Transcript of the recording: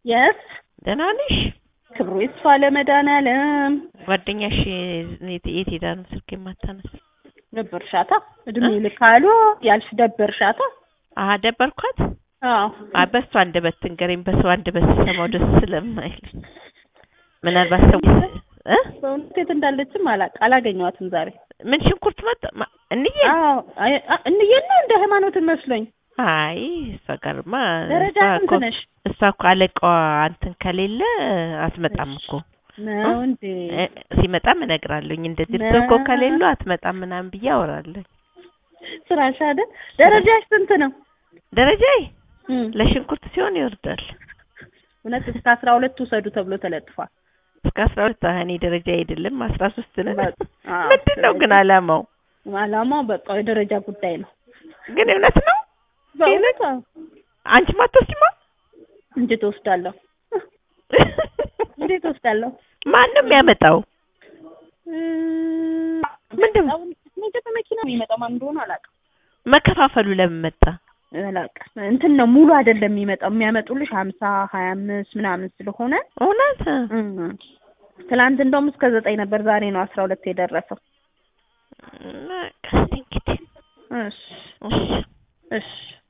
የስ ደህና ነሽ? ክብሩ ይስፋ ለመድኃኒዓለም ጓደኛሽ የት የት ሄዳ ነው ስልክ የማታነሳ? ደበርሻታ እድሜ ልካሉ ያልሽ ደበርሻታ። አሀ ደበርኳት። አዎ አይ በሷ አንደበት ትንገረኝ። በሰው አንደበት ስሰማው ደስ ስለማይል ምናልባት ሰው እ በእውነት የት እንዳለችም አላቅ አላገኘኋትም ዛሬ። ምን ሽንኩርት መጣ ማ- እንዬ አዎ አይ- አ- እንዬን ነው እንደ ሃይማኖትን መስሎኝ። አይ እሷ ጋርማ ደረጃ እሷ እኮ ስንት ነሽ? እሷ እኮ አለቃዋ አንተን ከሌለ አትመጣም እኮ ነው እንዴ? እ፣ ሲመጣም እነግራለሁኝ እንደዚህ እርሶ እኮ ከሌሉ አትመጣም ምናምን ብዬ አወራለሁ። ስራሽ አይደል? ደረጃሽ ስንት ነው? ደረጃዬ እም፣ ለሽንኩርት ሲሆን ይወርዳል እውነት እስከ አስራ ሁለት ውሰዱ ተብሎ ተለጥፏል። እስከ አስራ ሁለት እኔ ደረጃ አይደለም አስራ ሶስት ነን። በቃ፣ አዎ፣ ምንድን ነው ግን አላማው አላማው በቃ የደረጃ ጉዳይ ነው። ግን እውነት ነው። በእውነት አዎ። አንቺ ማትወስጂማ? እንዴት እወስዳለሁ? እንዴት እወስዳለሁ? ማን ነው የሚያመጣው? እም፣ ምንድን ነው? እኔ በመኪና ነው የሚመጣው ማን እንደሆነ አላውቅም። መከፋፈሉ ለምን መጣ? አላውቅም እንትን ነው ሙሉ አይደለም የሚመጣው የሚያመጡልሽ ሀምሳ ሀያ አምስት ምናምን ስለሆነ እውነት እም፣ ትናንት እንደውም እስከ ዘጠኝ ነበር ዛሬ ነው አስራ ሁለት የደረሰው። በቃ እስኪ እንግዲህ እሺ እሺ እሺ